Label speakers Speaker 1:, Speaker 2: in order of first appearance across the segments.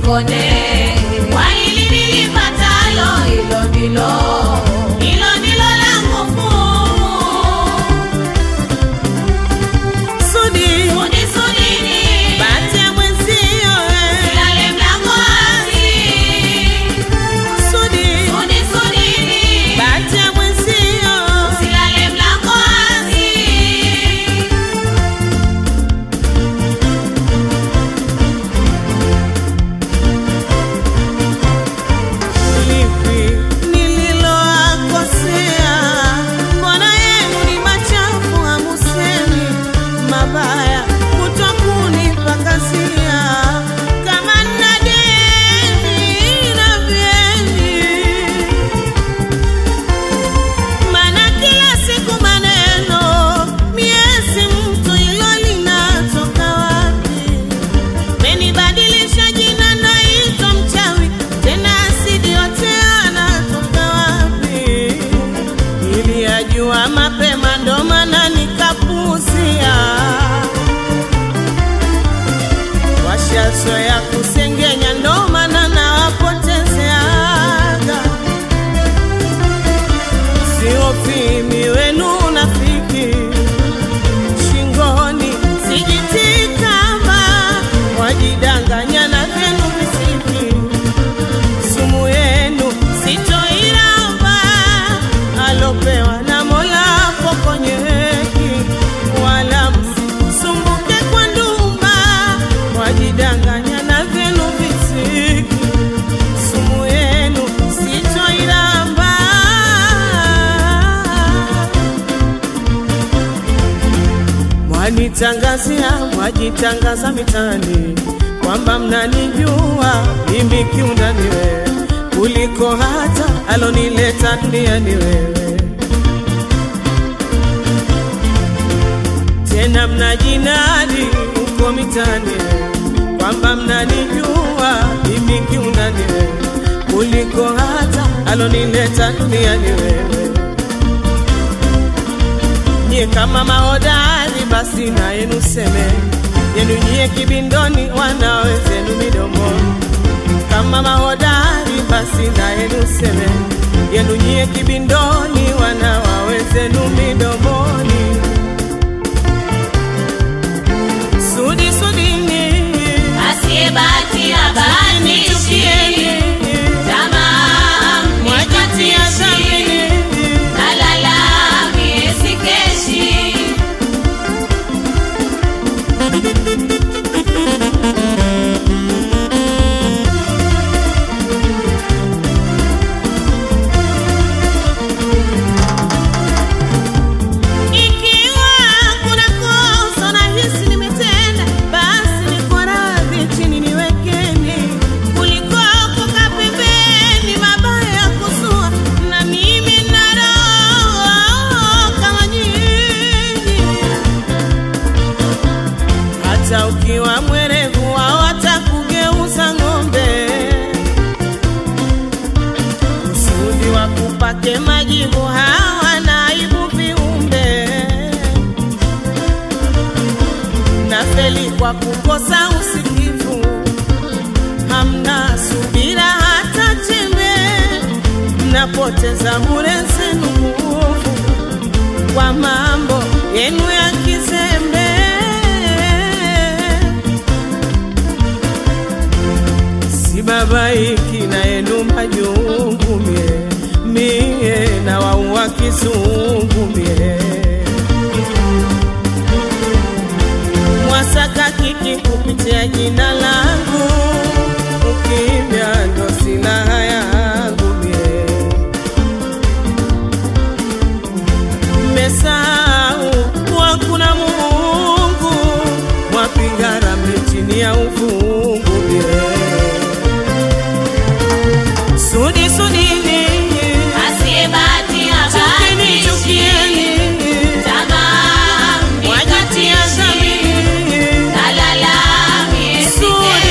Speaker 1: nikonde. Kwa hili nilipatalo, hilo ndilo hilo ndilo langu fungu.
Speaker 2: Sudi,
Speaker 1: Sudi sudini,
Speaker 2: bahati ya mwenzio eh.
Speaker 1: silale mlango wazi.
Speaker 2: Sudi,
Speaker 1: Sudi sudini,
Speaker 2: bahati ya mwenzio
Speaker 1: silale mlango wazi.
Speaker 2: lipi nililoakosea? Mbona yenu ni machafu, hamusemi mabaya, kutwa kunipakazia kama nina deni na vyeni Mana kila siku maneno miezi mtu ilo linatoka wapi? Menibadilisha jina naitwa mchawi tena asidi yote anatoka wapi? Niliyajua mapema ndo maana nikapuzia washazoea kusengenya ndo maana nawapotezeaga siofimi wenu nafiki shingoni sijitikama wajidanganya na vyenu visiki sumu yenu sitoiramba alopewa na mola pokonyeki wala msumbuke kwa ndumba wajidanganya na vyenu visiki sumu yenu sitoiramba mwanitangazia mwajitangaza mitani kwamba mnanijua mimi kiundani wewe kuliko hata alonileta duniani wewe tena mnajinadi huko mitani kwamba mnanijua mimi kiundani wewe kuliko hata alonileta duniani wewe nyie kama mahodari basi na yenu seme yenu nyie kibindoni wanawezenu midomoni kama mahodari basi na yenu seme yenu nyie kibindoni wanawawezenu midomoni sudi sudini
Speaker 1: Asiyebahatia bahatishi,
Speaker 2: nichukieni
Speaker 1: tamaa
Speaker 2: mwajitia
Speaker 1: mnikatishe.
Speaker 2: dhamini
Speaker 1: Nalala mie sikeshi.
Speaker 2: Ikiwa kuna kosa nahisi nimetenda, basi niko radhi chini niwekeni, kuliko kukaa pembeni, mabaya kusua, na mimi nina roho kama nyinyi. Hata ukiwa mwerevu wao watakugeuza ng'ombe, kusudi wakupake majibu hawana aibu viumbe nafeli kwa kukosa usikivu hamna subira hata chembe mnapoteza bure zenu nguvu kwa mambo yenu ya kizembe sibabaiki na yenu majungu mie mie na waua kizungu mie mwasaka kiki kupitia jina langu ukimya ndo silaha yangu mie mmesahau kuwa kuna Mungu mwapiga ramli chini ya ufungu mie sudi sudini
Speaker 1: Asiyebahatia
Speaker 2: chukini
Speaker 1: bahatishi,
Speaker 2: chukieni
Speaker 1: tamaa
Speaker 2: wajitia
Speaker 1: mnikatishe.
Speaker 2: dhamini
Speaker 1: Nalala mie
Speaker 2: Sudi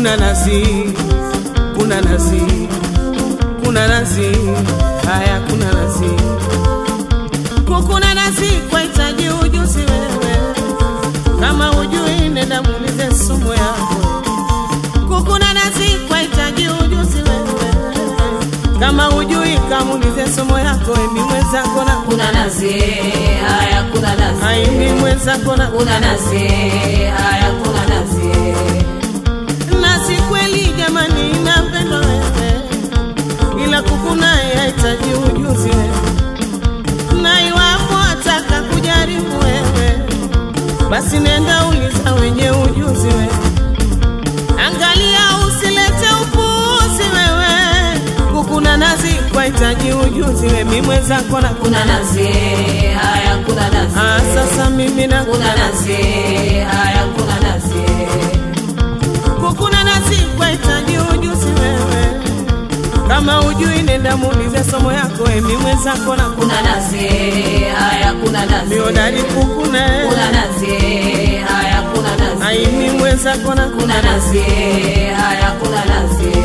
Speaker 2: kuna nazi, kuna nazi, kuna nazi, haya kuna nazi, kukuna nazi kwa hitaji ujuzi wewe, kama ujui nenda muulize sumu yako. Kukuna nazi kwa hitaji ujuzi wewe, kama ujui kamuulize somo yako, emi mwenzako na
Speaker 1: kuna nazi haya kuna nazi
Speaker 2: aimi mwenzako na
Speaker 1: kuna nazi haya kuna nazi
Speaker 2: na si kweli jamani, napenda wewe, ila kukuna yahitaji ujuzi wewe, na iwapo ataka kujaribu wewe, basi nenda uliza wenye ujuzi wewe, angalia usilete upuzi wewe, kukuna nazi kwa hitaji ujuzi wewe, mimi mwenzako na
Speaker 1: kuna nazi haya kuna nazi
Speaker 2: Ah, sasa mimi na
Speaker 1: kuna nazi haya kuna nazi
Speaker 2: kukuna nasi kwa hitaji ujuzi wewe, kama ujui nenda muulize somo yako, emi mwenzako na
Speaker 1: kuna nazi haya kuna nazi
Speaker 2: miodari kukuna
Speaker 1: kuna nazi haya kuna nazi
Speaker 2: aimi mwenzako na
Speaker 1: kuna nazi haya kuna nazi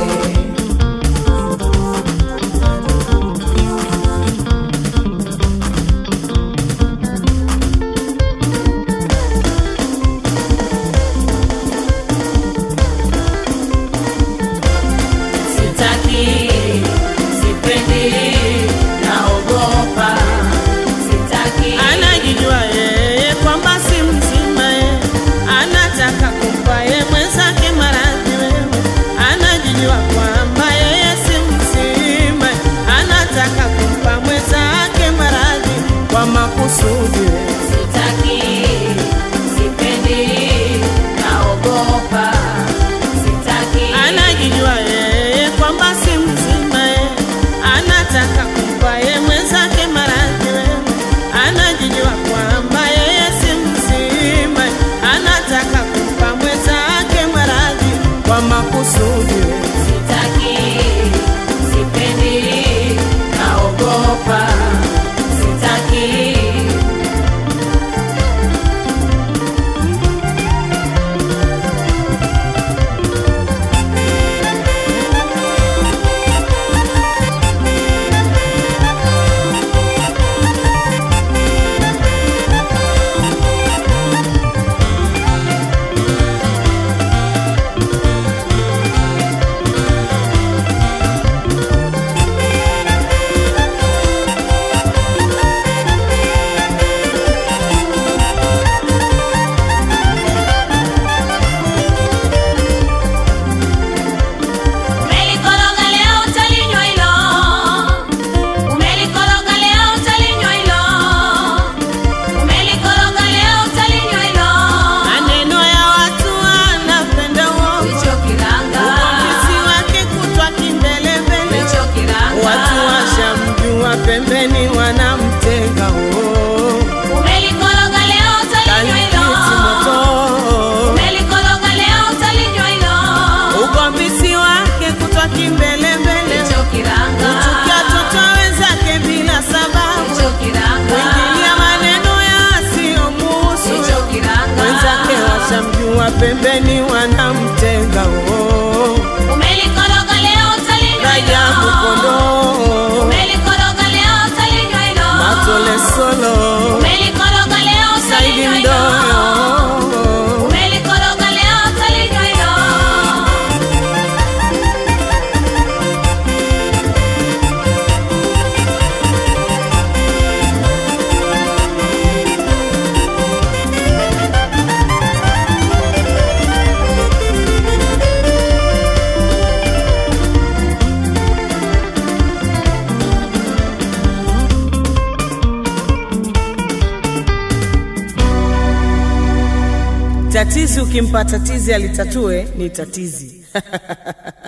Speaker 1: sitaki sipendi naogopa sitaki
Speaker 2: anajijua yeye kwamba si mzima ye, anataka kumpa ye mwenzake maradhi wewe, anajijua kwamba yeye si mzima ye, anataka kumpa mwenzake maradhi kwa makusudi wewe.
Speaker 1: sitaki sipendi naogopa sitaki
Speaker 2: anajijua yeye kwamba si mzima ye, anataka kumpa ye mwenzake maradhi wewe, anajijua kwamba yeye si mzima ye, anataka kumpa mwenzake maradhi kwa makusudi wewe.
Speaker 1: sitaki sipendi naogopa sitaki Umelikoroga leo utalinywa hilo, umelikoroga leo utalinywa hilo, umelikoroga leo utalinywa hilo.
Speaker 2: Maneno ya watu anapenda uongo,
Speaker 1: Hicho kiranga,
Speaker 2: uvumbuzi wake kutwa kimbelembele,
Speaker 1: hicho kiranga.
Speaker 2: watu washamjua pembeni wanamtenga oh.
Speaker 1: Umelikoroga leo utalinywa hilo,
Speaker 2: Kalikiti moto
Speaker 1: umelikoroga leo utalinywa hilo.
Speaker 2: ugombisi wake kutwa kimbelembele,
Speaker 1: Hicho kiranga,
Speaker 2: kuchukia toto wenzake bila sababu,
Speaker 1: hicho kiranga,
Speaker 2: kuingilia maneno yasiyomuhusu,
Speaker 1: hicho kiranga.
Speaker 2: wenzake washamjua pembeni wanamtenga oh.
Speaker 1: Umelikoroga leo utalinywa
Speaker 2: Rajabu
Speaker 1: hilo.
Speaker 2: kondoo
Speaker 1: Umelikoroga leo utalinywa hilo.
Speaker 2: matole solo
Speaker 1: Umelikoroga leo
Speaker 2: Saidi
Speaker 1: utalinywa hilo.
Speaker 2: Mdoyo
Speaker 1: Umelikoroga leo utalinywa hilo.
Speaker 2: tatizi ukimpa tatizi alitatue ni tatizi